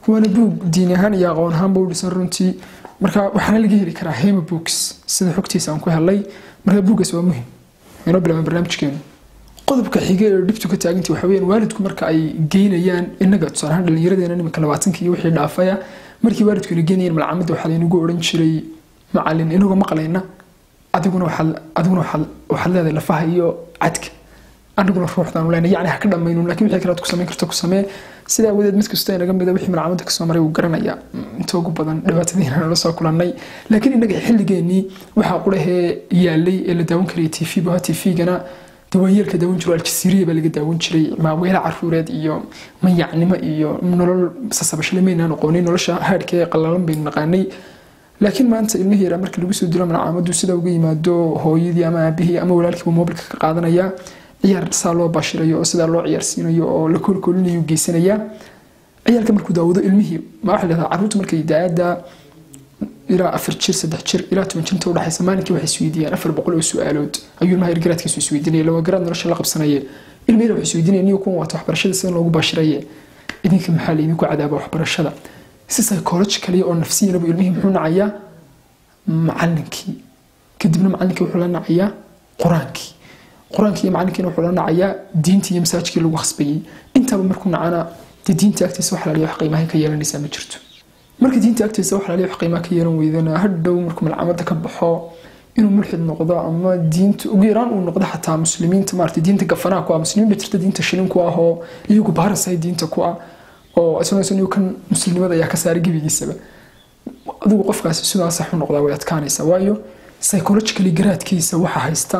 waana buug diin ahaan iyo aqoon ahaanba u dhisan runtii marka waxaana laga heli karaa hema books sida xogtiisa aan ku helay marka buuggaas waa muhim inoo bilaabaan barnaamijkeenu qodobka xige ee dhibtu ka taagantii waxa weyaan waalidku marka ay geynayaan inaga tusaale ahaan dhallinyaradeena nimanka labaatanka iyo wixii dhaafaya markii waalidku ina geynayeen malcamada waxaa laynagu odhan jiray macalin inagoo maqlayna adiguna waxaad adiguna waxaad waxaad leedahay lafaha iyo cadka aniguna ruuxdaanu leenahay yacni ha ka dhammaynu laakiin wixii kale aad ku samayn karto ku samee sidaa awadeed mid kasta inaga mida wixii malcamada kasoo maray uu garanaya inta ugu badan dhibaatadiina nala soo kulannay laakiin innaga xilligeenii waxaa qurahee yaalay ee la daawan karayay tv baha tv-gana dawaayeelka daawan jiro aljasiiriya baa laga daawan jiray maaweele caruureed iyo mayacnimo iyo nolol sasabashle maynaan aqoonin nolosha haadhka ee qallalan baynu naqaanay laakiin maanta ilmihii yaraa marka lagu soo dilo malcaamadu sida uga yimaado hooyadii ama aabihii ama walaalkiiba moobilka ka qaadanaya ciyaar saa loo bashirayo oo sidaa loo ciyaarsiinayo oo la koolkoolinayo geysanaya ciyaalka markuu daawado ilmihii ma waxa lahdaa caruurta markay daada ilaa afar jir saddex jir ilaa toban jir inta udhexaysa maalinkii waxay isweydiiyaan afar boqol oo su-aalood ayuu ilmaha ergaraadkiisu isweydiinaya lawa garaad nolosha la qabsanaye ilmi yar wuxuu isweydiinaya niyo kuwan waata waxbarashada sida loogu bashiraye idinka maxaa laydinku cadaaba waxbarashada si psychological oo nafsiyanabu ilmihii muxuu nacayaa macalinkii kadibna macalinkii wuxuu la nacayaa qur-aankii qur-aankii iyo macalinkiina wuxuu la nacayaa diintii iyo masaajkii lagu khasbayey intaba markuu nacana dee diinta agtiisa wax laaliya wax qiimaha ka yeelanaysaa ma jirto marka diinta agtiisa wax laaliya wax qiimaha ka yeelan weydana hadhow markuu malcamada ka baxo inuu mulxid noqdo ama diinta ugu yaraan uu noqdo xataa muslimiinta maarata diinta gafanaa ku ah muslimiin ba jirta diinta shilin ku ah oo iyagu baarasahay diinta ku ah oo isagoo kan muslimnimada ayaa ka saaray gebigiisaba adigu qofkaasi sidaas sax u noqdaa way adkaanaysaa waayo psychologically garaadkiisa waxa haysta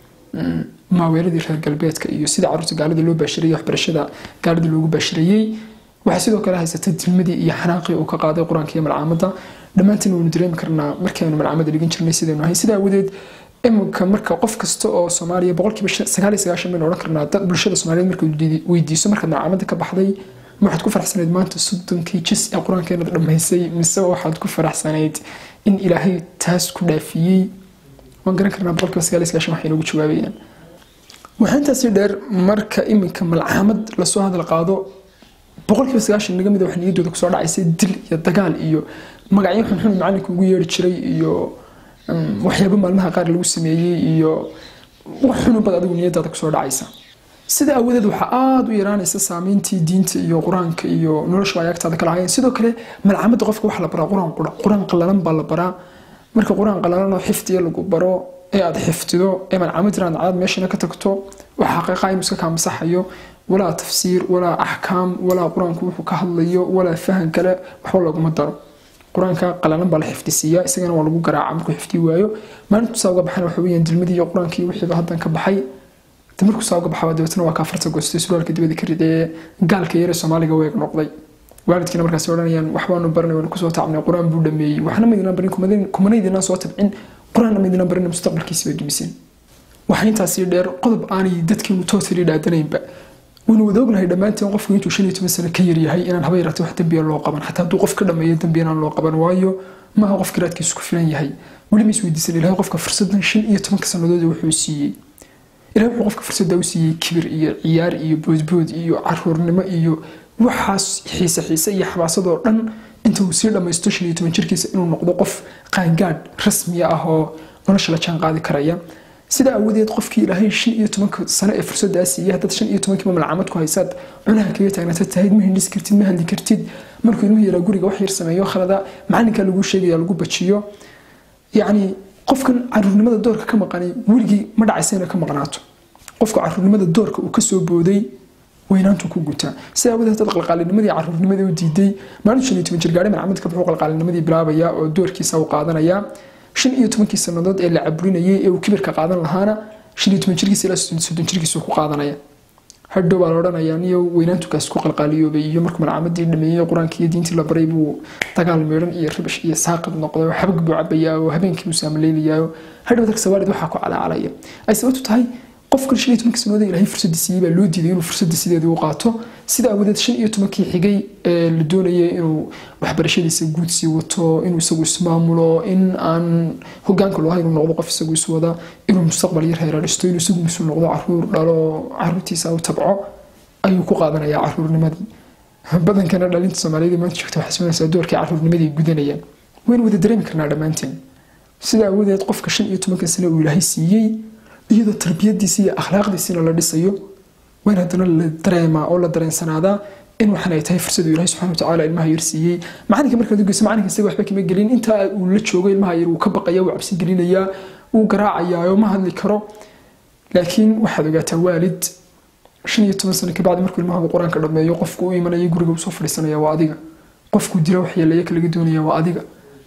maaweeladii reer galbeedka iyo sida caruurta gaalada loo baashirayay waxbarashada gaalada loogu baashirayey waxaa sidoo kale haysata dilmadii iyo xanaaqii uu ka qaaday qur-aanka iyo malcaamada dhammaantiin waynu dareemi karnaa markaynu malcaamada dhigan jirnay sidaynu ahay sidaa awadeed iminka marka qof kasta oo soomaaliya boqolkiiba sagaal iyo sagaashan baynu odhan karnaa dad bulshada soomaaliyeed marka weydiiso markaad malcaamada ka baxday ma waxaad ku faraxsanayd maanta soddonkii jis ee qur-aankeenad dhammaysay mise waxaad ku faraxsanayd in ilaahay taas ku dhaafiyey waan garan karnaa boqolkiiba sagaal iyo sagaashan waxay noogu jawaabayaan waxaa intaasi dheer marka iminka malcaamad lasoo hadal qaado boqolkiiba sagaashan naga mida wax niyaddooda kusoo dhacaysay dil iyo dagaal iyo magacyo xunxun macalinka ugu yeeri jiray iyo waxyaabo maalmaha qaar lagu sameeyey iyo wax xunubad adigu niyadaada kusoo dhacaysa sida awadeed waxaa aada u yaraanaysa saameyntii diinta iyo qur-aanka iyo nolosha ay agtaada kala hayeen sidoo kale malcamada qofka waxaa la baraa qur-aan qura qur-aan qalalan baa la baraa marka qur-aan qalalan oo xifdiya lagu baro ee aad xifdido ee malcamad inaad caad meeshana ka tagto waxa xaqiiqa inuu iska kaamasaxayo walaa tafsiir walaa axkaam walaa qur-aanku wuxuu ka hadlayo walaa fahan kale waxba laguma daro qur-aanka qalalan baa la xifdisiiyaa isagana waa lagu garaaca markuu xifdi waayo maalintu saa uga baxana waxa weyaan dilmadii iyo qur-aankii wixiiba haddan ka baxay markuu saa uga baxaa dabeetana waa kaafarta goostay suraalka dibada ka ridee gaalka yare soomaaliga weeg noqday waalidkiina markaas odhanayaan waxbaanu baranay waanu kusoo tacbnay qur-aan buu dhameeyey waxna maydinaan barin kumanaydinaan soo tabcin qur-aanna maydinaan barin mustaqbalkiisi bay dumiseen waxaa intaasii dheer qodob aanay dadkiinu tootali dhaadanaynba waynu wada ognahay dhammaanteen qofku intuu shan iyo toban sano ka yaryahay inaan haba yaraatay wax dembiya loo qaban xataa hadduu qof ka dhameeyo dembi inaan loo qaban waayo maaha qof garaadkiisu ku filan yahay weliba isweydiisan ilahay qofka fursadan shan iyo tobanka sannadood wuxuu siiyey ilahay wuxuu qofka fursadda u siiyey kibir iyo ciyaar iyo boodbood iyo caruurnimo iyo waxaas xiise xiise iyo xabaasadoo dhan inta uu sii dhammaysto shan iyo toban jirkiisa inuu noqdo qof qaangaadh rasmiya ah oo nolosha la jaan qaadi karaya sidaa awadeed qofkii ilaahay shan iyo tobanka sano ee fursaddaa siiyey haddaad shan iyo tobankiiba malcamad ku haysaad cunaha kaga taagnaatad tahid ma hindhis kartid ma hadli kartid markuu ilmuhu yaraa guriga wax yar sameeyo khalada macalinkaa lagu sheegaya lagu bajiyo yacni qofkan caruurnimada doorka ka maqanay weligii ma dhacaysa inay ka maqnaato qofka caruurnimada doorka uu kasoo booday weynaantu ku gutaa sidaa awadeed dad qalqaalinimadii caruurnimadii u diiday maalin shan iyo toban jir gaari malcamad ka baxuu qalqaalinimadii bilaabaya oo doorkiisa u qaadanaya shan iyo tobankii sannadood ee la caburinayay ee uu kibirka qaadan lahaana shan iyo toban jirkiisa ilaa soddon jirkiisa ku qaadanaya hadhow baa la odhanayaa niyo weynaantukaas ku qalqaaliyoobay iyo markuu malcamadii dhameeyey qur-aankii iyo diintii la baray buu dagaal meedhan iyo ribish iyo saaqid noqday oo xabag buu cabayaa oo habeenkii buu saamaleelayaa hadhow dadka sawaalid waxaa ku calacalaya ay sababtu tahay qofkan shan iyo tobankii sannadood ilaahay fursadda siiyey baa loo diiday inuu fursadda sideedii u qaato sida awadeed shan iyo tobankii xigay ee la doonayay inuu waxbarashadiisa guud sii wato inuu isagu ismaamulo in aan hogaanka loo inuu noqdo qof isagu iswada inuu mustaqbal yar heera dhisto inuu isagu mas-uul noqdo caruur dhalo caruurtiisa u tabco ayuu ku qaadanayaa caruurnimadii badankana dhalinta soomaaliyed maanta joogta waxay sugnaysaa doorkii caruurnimadii gudanayaan waynu wada dareemi karnaa dhammaanteen sida awoodeed qofka shan iyo tobanka sane uu ilaahay siiyey iyadoo tarbiyadiisi iyo akhlaaqdiisina la dhisayo wayn haddana la dareemaa oo la dareensanaadaa in waxan ay tahay fursadu ilahay subxana watacaala ilmaha yar siiyey macalinka markaad ugeyso macalinka isaga waxba kama gelin intaa uu la joogo ilmaha yar wuu ka baqaya wuu cabsi gelinayaa wuu garaacayaa ma hadli karo laakiin waxaad ogaataa waalid shan iyo toban sano kabacdi markuu ilmaha qur-aanka dhameeyo qofku u imanaya guriga usoo fadhiisanaya waa adiga qofku dila wax yeelaya kalaga doonaya waa adiga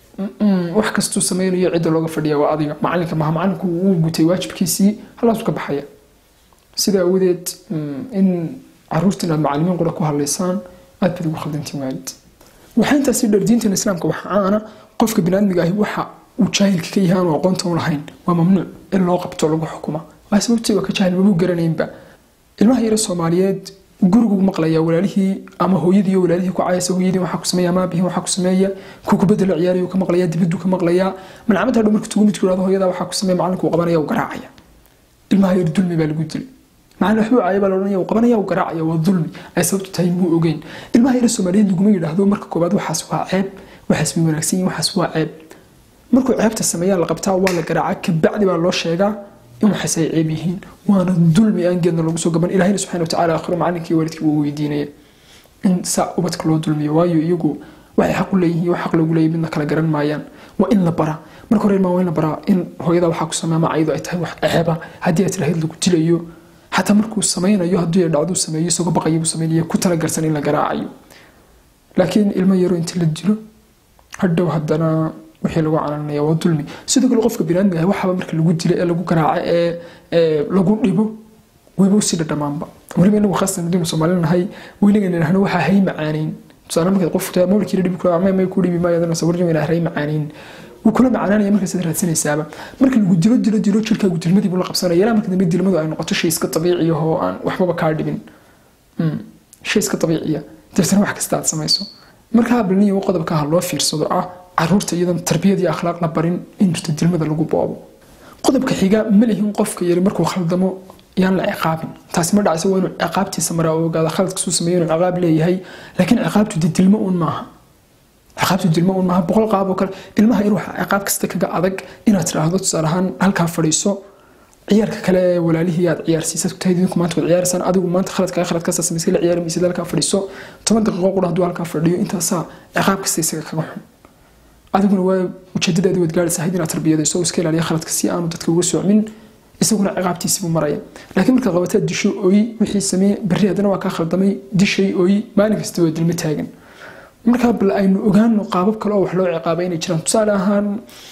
wax kastuu sameynayo cidda looga fadhiya waa adiga macalinka maha macalinku wuu gutay waajibkiisii halaasu ka baxaya sida awoodeed in caruurta inaad macalimiin qura ku hadlaysaan aad baad ugu khaldantiin waalid waxaa intaasi dheer diintan islaamka waxa aana qofka biniaadmiga ahi waxa uu jaahilka ka yahay aanu aqoonta u lahayn waa mamnuuc in loo qabto lagu xukuma waa sababtii waa ka jaahil mabuu garanaynba ilmaha yare soomaaliyeed gurigu maqlaya walaalihii ama hooyadii walaalihii ku caayasa hooyadii waxaa ku sameeya ama aabihii waxaa ku sameeya ku kubadda la ciyaarayo ka maqlaya dibaddu ka maqlaya malcamada hadhow marka tugu midku yidhahdo hooyada waxaa ku sameeya macalinku uu qabanaya uu garaacaya ilmaha yar dulmi baa lagu dilay macalin waxbuu caaya baa la odhanaya uu qabanaya uu garaacaya waa dulmi ay sababtu tahay muu ogeyn ilmaha yare soomaaliyeed laguma yidhaahdo marka koobaad waxaas waa ceeb waxaas way wanaagsan yihin waxaas waa ceeb markuu ceebta sameeyaa la qabtaa waa la garaaca kabacdi baa loo sheegaa in waxaas ay ceeb yihiin waana dulmi aan geedna lagu soo gaban ilahina subxana watacaala aakhiro macalinkii waalidkii wuu weydiinaya in saa ubadka loo dulmiyo waayo iyagu waxay xaq u leeyihiin wax xaq loogu leeyahy midna kala garan maayaan waa in la baraa marka hore ilmaa waa in la baraa in hooyada waxaa ku sameeya ama ayadu ay tahay wax ceeba haddii ay tirahayd lagu dilayo xataa markuu samaynayo haddii ay dhacduu sameeyo isagoo baqaya buu sameynaya ku talagarsan in la garaacayo laakiin ilmo yaro inta la dilo hadhow haddana wixii lagu cananaya waa dulmi sidoo kale qofka binaadmiga ah waxaaba marka lagu dilo ee lagu garaaco ee lagu dhibo wayba usii dhadhamaanba weliba inagu khaasatan haddii soomaali nahay weligan idhahno waxaa hay macaaneyn tusaale markaad qof taa mawlkiila dhibi kula ama may ku dhibi maayo adana sawirjama inaa hay macaaneyn wuu kula macaananaya markaas aad raadsanaysaaba marka lagu dilo dilo dilo jirkaagu dilmadii buu la qabsanaya ilaa marka dambe dilmadu ay noqoto shay iska dabiici ah oo aan waxbaba kaa dhibin shay iska dabiiciya dabeetana wax kasta aad samayso marka habalniyo qodobka ha loo fiirsado ah caruurta iyadan tarbiyad iyo akhlaaq la barin in jirto dilmada lagu boobo qodobka xiga ma lihin qofka yari markuu khaldamo yaan la ciqaabin taasi ma dhacayso waa inuu ciqaabtiisa maraa oo ogaada khaladkasuu sameeyo inuu ciqaab leeyahay laakiin ciqaabtu dee dilmo uun maaha ciqaabtu dilmo uun maaha boqol qaab oo kale ilmaha in waxa ciqaab kasta kaga adag inaad tiraahdo tusaale ahaan halkaa fadhiiso ciyaarka kale ee walaalihii aad ciyaarsiisad ku tahay idinku maanta waad ciyaaraysaan adigu maanta khaladkaa khaladkaasa samaysay la ciyaari maysid halkaa fadhiiso toban daqiiqo qura hadduu halkaa fadhiyo intaasaa ciqaab kasta isaga kaga xun adiguna waa ujeedadaadi waad gaaraysaa hayd inaad tarbiyadayso iska ilaaliya khaladka si aanu dadka uga socmin isaguna ciqaabtiisiibuu maraya laakiin markaad qabataa disho ooy wixii sameye berri haddana waa kaa khaldamay dishay ooy maalin kasta waa dilmo taagan markaa bal aynu ogaano qaabab kale oo wax loo ciqaabay inay jiraan tusaale ahaan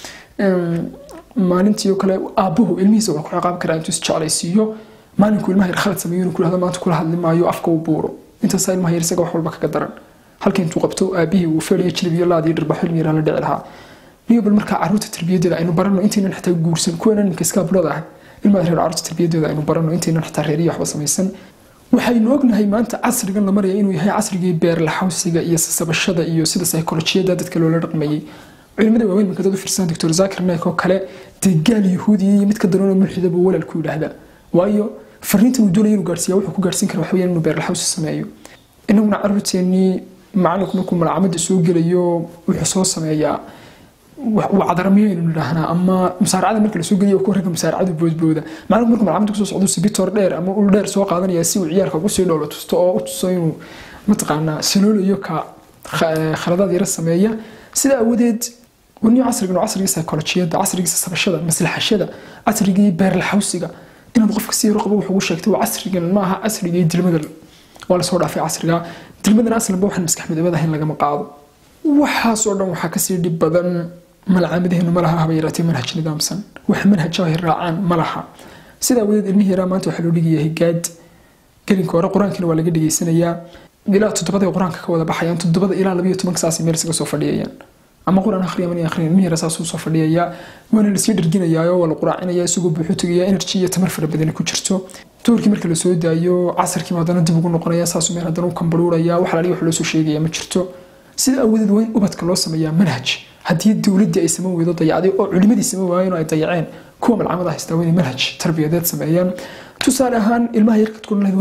maalintii oo kale aabbuhu ilmihiisa wuxuu ku ciqaabi karaa intuu isjeclaysiiyo maalinku ilmaha yar khalad sameeyo inuu kulahdo maanta kula hadli maayo afka uu buuro intaasaa ilmaha yar isaga wax walba kaga daran halka intuu qabto aabihii uu feeliyo jilib iyo laad iyo dhirbaxo ilmi yaraa la dhici lahaa niyo bal markaa caruurta tarbiyadeeda aynu barano intaynan xitaa guursan kuwana ninka iskaabulada ah ilmaha reer caruurta tarbiyadeeda aynu barano intaynan xitaa reeriyo waxba samaysan waxaynu ognahay maanta casrigan la maraya inuu yahay casrigii beerlaxawsiga iyo sasabashada iyo sida saykolojiyada dadka loola dhaqmayey culimada waaweyn marka dad u fiirsan doctor zakir naik oo kale dee gaal yahuudiya iyo mid ka daranoo mulxida buu walaal ku yidhaahdaa waayo fariintan uu doonaya inuu gaarsiiya wuxuu ku gaarsiin kara waxaweyaan inuu beerlaxawsi sameeyo inaguna caruurteennii macalinku markuu malcamada soo gelayo wuxuu soo sameeyaa wacdaramiyo aynu nidhaahnaa ama musaaracada marka lasoo geliyo ku ragga musaaracada boodbooda macalinku markuu malcamada kusoo socdo sibitor dheer ama ul dheer soo qaadanaya si uu ciyaarka ugu sii dhowlo tusto oo u tuso inuu mataqaanaa saloolayo ka khaladaad yara sameeya sidaa awadeed waniyo casrigan oo casrigii psycholojiyada casrigii sasabashada maslaxashada casrigii beerlaxawsiga inaad qofka si yaro qabo wax ugu sheegtay waa casrigan maaha casrigii dilmada waa lasoo dhaafay casriga dilmadana aslanba waxaan maskax midabada ahayn lagama qaado waxaasoo dhan waxaa kasii dhib badan malcaamadaheenu ma laha haba yaraatee manhaj nidaamsan wax manhaj ay raacaan ma laha sidaa wadeed ilmihii yaraa maanta waxaa loo dhigayaa higaad gelinka hore qur-aankina waa laga dhigaysanayaa ilaa toddobada qur-aanka ka wada baxayaan toddobada ilaa labayo tobanka saas meel isaga soo fadhiyayaan ama qur-aan akhriya mani akhriya ilmihi yara saasuu soo fadhiyayaa waana lasii dharginayaa waa la quraacinaya isagoo buuxu tegayaa energy iyo tamar fara badani ku jirto duurkii marka lasoo daayo casarkiiba haddana dib ugu noqonaya saasuu meel haddana u kambaruuraya wax laaliya wax loo soo sheegaya ma jirto sida awadeed waa in ubadka loo sameeyaa manhaj haddii dowladdii ay saman weydo dayacday oo culimadii saman waayeen oo ay dayaceen kuwa malcamada haystaa waa inay manhaj tarbiyadeed sameeyaan tusaale ahaan ilmaha yarkad ku dhalayd waryaa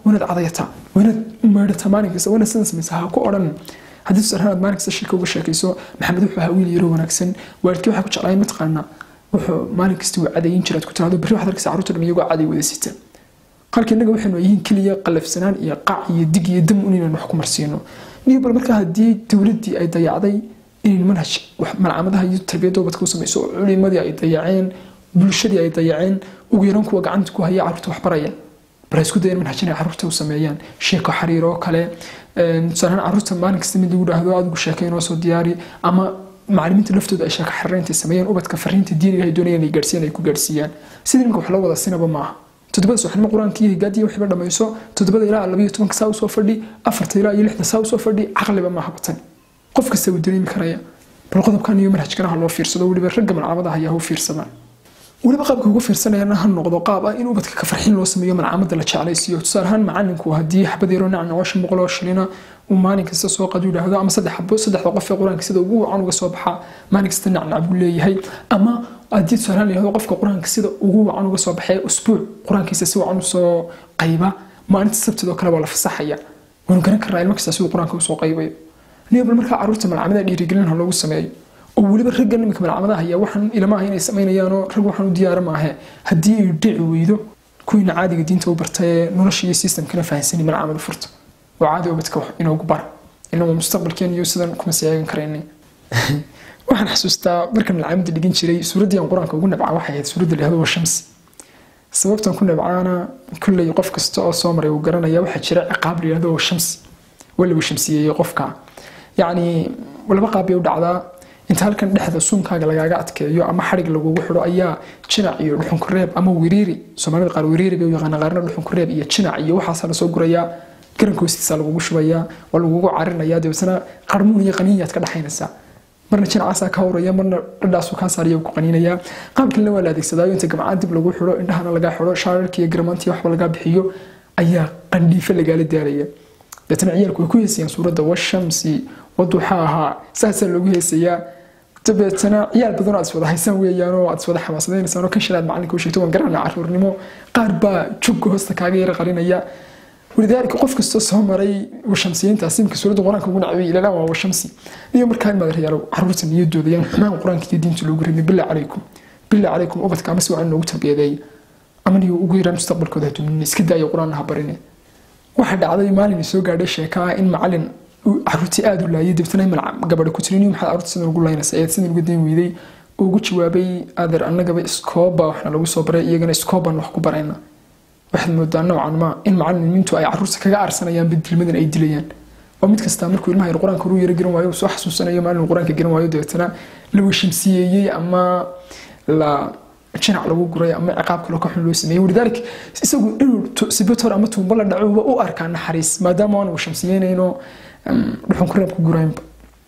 wanaad cadayataa wanaad meedhataa maalin kasta wanaad sidan samaysaa ha ku odhan haddii tusaale ahaan aad maalin kasta shirka uga sheekayso maxamed wuxuu ahaa wiil yaro wanaagsan waalidkii waxaa ku jeclaayeen mataqaanaa wuxuu maalin kasta uu cadayin jiraad ku tiraahdo berri waxaad arkaysa carruurta dhan iyagoo caday wada sita qalka innaga waxaynu yihiin keliya qalafsanaan iyo qac iyo dig iyo dam un inaan wax ku marsiino niyo bal markaa haddii dowladdii ay dayacday inay manhaj malcamadaha iyo tarbiyadda ubadka u samayso oo culimadii ay dayaceen bulshadii ay dayaceen ugu yaran kuwa gacanta ku haya carruurta waxbaraya bal isku dayan manhaj inay carruurta u sameeyaan sheeko xariir oo kale tusaalahaan carruurta maalin kasta mid lagu dhahdo adigu sheeko inoo soo diyaari ama macallimiinta laftooda ay sheeko xariirinta sameeyaan ubadka fariinta diiniga ay doonayaan ay gaarsiiyaan ay ku gaarsiiyaan sidii ninka wax loo wada sinaba maaha toddobada subaxnimo qur-aanka iyo higaadiya waxba dhamayso toddobada ilaa labayo tobanka saa usoo fadhi afarta ilaa iyo lixda saa usoo fadhi caqliba maaha batan qof kasta wuu dareemi karaya bal qodobkan iyo manhajkana ha loo fiirsado weliba ragga malcamadaha ayaa u fiirsadaan weliba qaabka ugu fiirsanayana ha noqdo qaab ah in ubadka ka farxin loo sameeyo malcamada la jeclaysiiyo tusaale ahaan macalinku haddii xabad yaroo nacnaco shan boqol oo shilina uu maalin kasta soo qadu yidhaahdo ama saddex xabo saddexda qof ee qur-aanka sida ugu wacan uga soo baxaa maalin kasta nacnac buu leeyahay ama haddii tusaale ahaan la yidhahdo qofka qur-aanka sida ugu wacan uga soo baxee usbuuc qur-aankiisa si wacan usoo qayba maalinta sabtidoo kale waa la fasaxaya waanu garan karnaa ilmo kasta siduu qur-aanka usoo qaybayo niyobal markaa carruurta malcamada dhiirigelin ha loogu sameeyo oo weliba ragga niminka malcamadaha ayaa waxaan ilamaha inay samaynayaanoo rag waxaan u diyaara maahe haddii ay dhici weydo kuwiina caadiga diinta u barta ee nolosha iyo systemkana fahansanay malcamada furta oo caadi ubadka wax inoogu bara ilan waa mustaqbalkeen iyo sidan kuma seegan karaynay waxaan xasuustaa markan malcamada dhigin jiray suuraddii aan qur-aanka ugu nabca waxay ahayd suuradda la yihahdo waa shamsi sababtan ku nabcaana kulley qof kasta oo soo maray uu garanaya waxaa jira ciqaab la yihahdo waa shamsi waa lagu shamsiyeeyey qofka yacni laba qaab bay u dhacdaa inta halkan dhexda suunkaaga lagaaga adkeeyo ama xadhig lagugu xidho ayaa jinac iyo dhuxunkureeb ama wiriiri soomaalida qaar wiriiri bay u yaqaana qaarna dhuxunkureeb iyo jinac iyo waxaasaa lasoo gurayaa garanka hoostiisa lagugu shubayaa waa lagugu carinayaa dabeetana qarmuun iyo qaniinyaad ka dhexaynaysaa marna jinacaasaa ka hawraya marna dhadhaasuu kaa saariya ku qaniinayaa qaabkalena waa la adeegsadaayo inta gamcaan dib lagu xidho indhahana lagaa xidho shaararka iyo garmaantii waxba lagaa bixiyo ayaa qandhiife lagaala daalaya deetana ciyaalku way ku heesayaan suuradda washamsi waduxaa ahaa saasaa loogu heesayaa dabeetana ciyaal badan aad iswada haysaan weeyaan oo aad iswada xamaasadaynaysaan oo kan shalaad macalinka u sheegto waan garanaa caruurnimo qaar baa jugga hoosta kaaga yara qarinaya walidaalika qof kastoo soo maray washamsiyiintaas imika suuradda qur-aanka ugu nacbay ilalaan waa washamsi iyo markaa imaad rayaalo caruurta niyadooda yaan xumaan qur-aanka iyo diinta loogu rabin bilaa calaykum bilaa calaykum ubadka ama si wacan loogu tarbiyadeeya ama niyo ugu yaraan mustaqbalkooda haduumin iska daaya qur-aan ha barine waxaa dhacday maalin soo gaadhay sheeka ah in macalin caruurtii aada u laayay dabtana gabadha ku tirin maxaad caruurta sidan ugu laynaysa ayaad sidan uga dayn weyday oo ugu jawaabay adeer annagaba iskooba waxna lagu soo baray iyagana iskoobaan wax ku barayna waxaad moodaa noocan ma in macalimiintu ay caruurta kaga aarsanayaan badilmadan ay dilayaan oo mid kastaa markuu ilmaha yar qur-aanka uru yara garan waayo soo xasuusanayo maalin qur-aanka garan waayo dabeetana la weshamsiyeeyey ama la jinac lagu guray ama ciqaab kale ka xun loo sameeyey walidaalik isagu inuu sibator ama tuumba la dhaco u arkaa naxariis maadaama aan washamsiyeynayno dhuxun ku reeb ku guraynba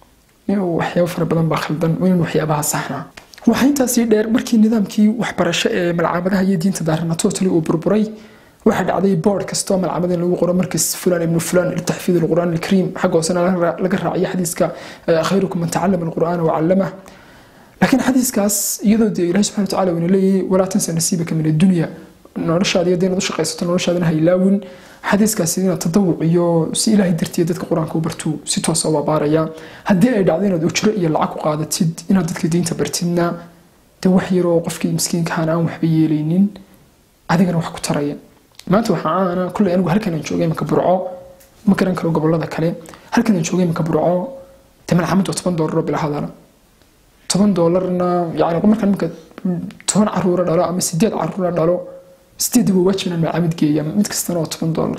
waxyaabo fara badan baa khaldan in waxyaabaha saxnaa waxaa intaasii dheer markii nidaamkii waxbarasho ee malcamadaha iyo diinta daarana totally uu burburay waxaa dhacday board kastoo malcamada in lagu qoro markas fulan ibnu fulan litaxfiid alqur'aan alkariim xagga hoosena laga raaciyo xadiiska khayrukum man tacallama alqur'aana wacallamah laakiin xadiiskaas iyadoo dee ilahi subxana watacaala uuna leeyahay walaa tansa nasiibaka min addunya noloshaada iyo inaad u shaqaysato noloshaadana ha ilaawin xadiiskaasi inaad tadawuc iyo si ilaahay dartiya dadka qur-aanka u bartu si toosa u abaaraya haddii ay dhacdo inaad ujro iyo lacag ku qaadatid inaad dadka diinta bartidna dee wax yaroo qofkii miskiinkahan aan waxba yeelaynin adigana wax ku taraya maanta waxaa aana kulley anigu halkan aan joogay imanka burco ma garan karo gobolada kale halkan aan joogay imanka burco dee malcamad waa toban doolaroo bilahadana toban doolarna yani markaan imanka toban caruura dhalo ama sideed caruura dhalo sideed waa waajib inaan malcamad geeya mid kastana waa toban doolar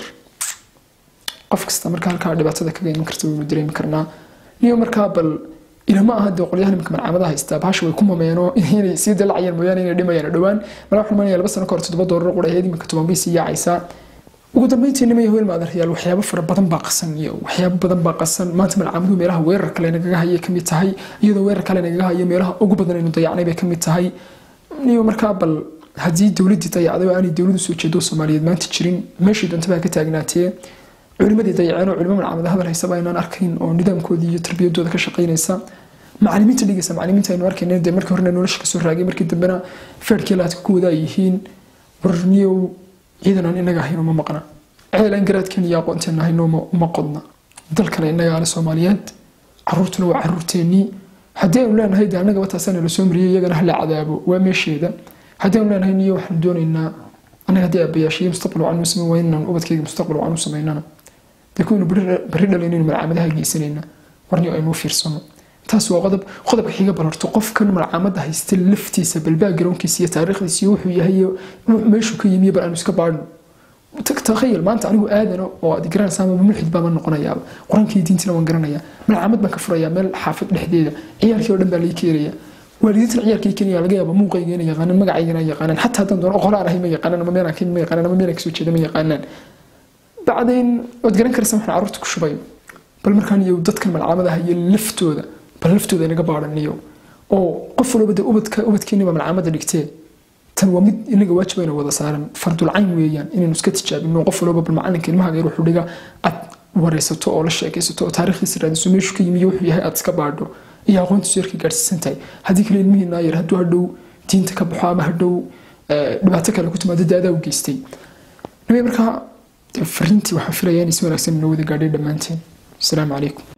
qof kasta marka halkaa dhibaatada kaga iman karta waynu dareemi karnaa niyo markaa bal ilama aha dee qolyahan imanka malcamada haystaa bahasha way ku mameeno inay sii dalacayaan mooyaane inay dhimayaan dhowaan mala waxaan imanaya laba sano ka hor toddoba doolar qura ahayd imanka toban bay sii yaacaysaa ugu dambeyntii nima yahoel maadarayaal waxyaabo fara badan baa qasan iyo waxyaabo badan baa qasan maanta malcamaduhu meelaha weerar kale nagaga hayay kamid tahay iyadoo weerar kale nagaga hayo meelaha ugu badan aynu dayacnay bay kamid tahay niyo markaa bal haddii dowladdii dayacday oo aanay dowladu soo jeedo soomaaliyeed maanta jirin meeshii doontabaa ka taagnaatee culimadii dayaceen oo culimo malcamada hadal haysaba aynaan arkayn oo nidaamkoodii iyo tarbiyadooda ka shaqaynaysa macalimiinta dhigaysa macalimiinta aynu arkayna dee markii horena nolosha kasoo raagay markii dambena feerkii laadka ku wadaa yihiin warniyow ciidan aan inaga ahayn uma maqna ceelaan garaadkeena iyo aqoonteena haynooma uma qodna dalkana innagaale soomaaliyeed caruurtuna waa caruurteennii haddii aynu leenahay de annagaba taasana la soo mariyay iyagana hala cadaabo waa meesheeda haddii aynu leenahay niyo waxaan doonaynaa annaga haddii aabbayaashiyo mustaqbal wacan u samayn waa inaan ubadkayga mustaqbal wacan u samaynana dee kuwaynu berri dhalaynaynu malcaamadaha geysanayna warniyo aynu u fiirsano taas waa qodob qodobka xiga balarto qofkan malcaamada haysta laftiisa balbaa garoonkiisa iyo taariikhdiisa iyo wuxuu yahay meeshuu ka yimiyo bal aanu iska baadhno takhayal maanta anigu aadano oo aad garanaysaa ama mulxid baama noqonayaaba qur-aankii diintina waan garanayaa malcaamad baan ka furayaa meel xaafad dhexdeeda ciyaalkii oo dhan baa lai keenaya waalidiintan ciyaalkii kenya laga yaaba muuqayga inay yaqaanaan magacaygana yaqaanaan xataa haddaan doono qolaan ahay ma yaqaanaan ama meelaan ka ma yaqaanaan ama meelaan kasoo jeeda ma yaqaanaan bacdayn waad garan karaysaa waxaan carruurta ku shubayo bal markaan iyo dadkan malcaamadaha iyo laftooda bal laftooda inaga baadhaniyo oo qof walba de ubadka ubadkeeniba malcaamada dhigtee tan waa mid inaga waajib ayna wada saaran fardulcayn weeyaan inaynu iska tijaabino qof walba bal macalinka ilmaha yar wuxuu dhiga aad wareysato oo la sheekaysato oo taariikhdiisa raadiso meeshu ka yimi iyo wuxuu yahay aad iska baadho iyo aqoontiisu yarka gaadhsiisan tahay haddii kale ilmihiinaa yar hadduu hadhow diinta ka baxo ama hadhow dhibaato kale ku timaado daadaa u geystay nabi markaa fariintii waxaan filayaa in is wanaagsan inoo wada gaadhay dhammaanteen asalaamu calaykum